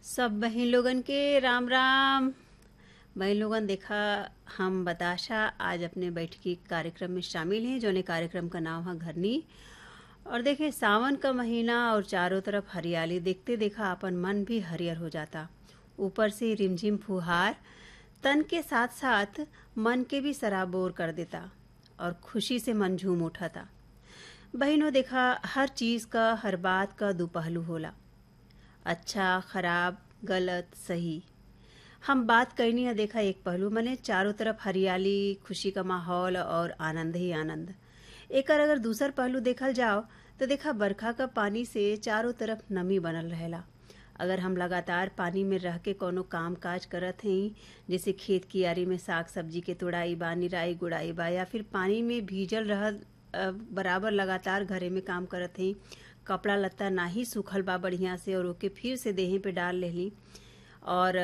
सब बहिन लोगन के राम राम बहन लोगन देखा हम बताशा आज अपने बैठकी कार्यक्रम में शामिल हैं जोने कार्यक्रम का नाम है घरनी और देखें सावन का महीना और चारों तरफ हरियाली देखते देखा अपन मन भी हरियर हो जाता ऊपर से रिमझिम फुहार तन के साथ साथ मन के भी सराबोर कर देता और खुशी से मन झूम उठाता बहनों देखा हर चीज का हर बात का दो पहलू होला अच्छा खराब गलत सही हम बात करनी है देखा एक पहलू मने चारों तरफ हरियाली खुशी का माहौल और आनंद ही आनंद एकर अगर दूसर पहलू देखल जाओ तो देखा बरखा का पानी से चारों तरफ नमी बनल रहेला अगर हम लगातार पानी में रह के कोनो काम काज करत हई जैसे खेत कियारी में साग सब्जी के तोड़ाई बा निराई गुड़ाई बा या फिर पानी में भीजल रह बराबर लगातार घरे में काम करत हई कपड़ा लत्ता ना ही सूखल बा बढ़िया से और ओके फिर से देहे पे डाल लेली और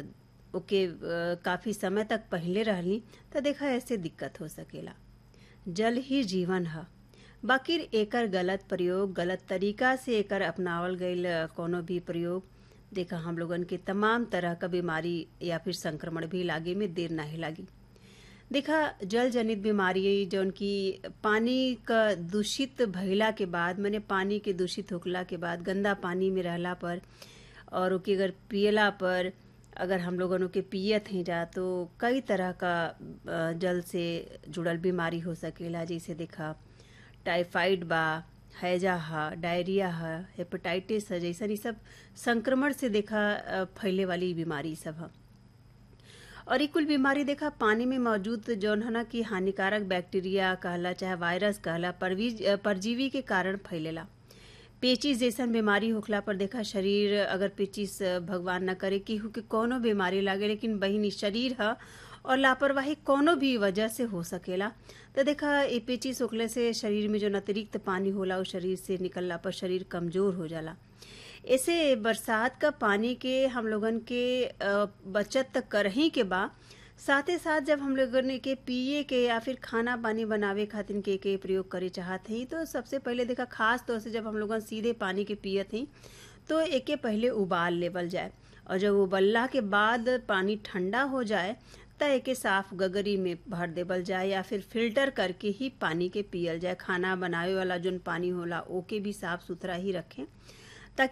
ओके काफ़ी समय तक पहले रहली तो देखा ऐसे दिक्कत हो सकेला जल ही जीवन है बाकी एकर गलत प्रयोग गलत तरीका से एकर अपनावल गईल कोनो भी प्रयोग देखा हम लोगन के तमाम तरह का बीमारी या फिर संक्रमण भी लागे में देर नहीं लागी देखा जल जनित बीमारी जौन की पानी का दूषित भइला के बाद मैंने पानी के दूषित होखला के बाद गंदा पानी में रहला पर और ओके अगर पियला पर अगर हम लोगन के पियत हैं जा तो कई तरह का जल से जुड़ल बीमारी हो सकेला जैसे देखा टाइफाइड बा हैजा है डायरिया है हेपेटाइटिस है जैसा ये सब संक्रमण से देखा फैले वाली बीमारी सब है और ये कुल बीमारी देखा पानी में मौजूद जौन है ना कि हानिकारक बैक्टीरिया कहला चाहे वायरस कहला परजीवी के कारण फैलेला पेचिस जैसन बीमारी होखला पर देखा शरीर अगर पेचिस भगवान न करे कि के कोनो बीमारी लागे लेकिन बहिनी शरीर है और लापरवाही कोनो भी वजह से हो सकेला तो देखा ये पेचिस होखले से शरीर में जो अतिरिक्त पानी होला वो शरीर से निकलला पर शरीर कमजोर हो जाला ऐसे बरसात का पानी के हम लोगन के बचत तक करही के बा साथ ही साथ जब हम लोगन के पिए के या फिर खाना पानी बनावे खातिर के के प्रयोग करे चाहत हई तो सबसे पहले देखा खास तौर से जब हम लोगन सीधे पानी के पियत हई तो एके पहले उबाल लेवल जाए और जब उबलला के बाद पानी ठंडा हो जाए त एके साफ गगरी में भर देवल जाए या फिर फिल्टर करके ही पानी के पियल जाए खाना बनावे वाला जोन पानी होला ओके भी साफ सुथरा ही रखें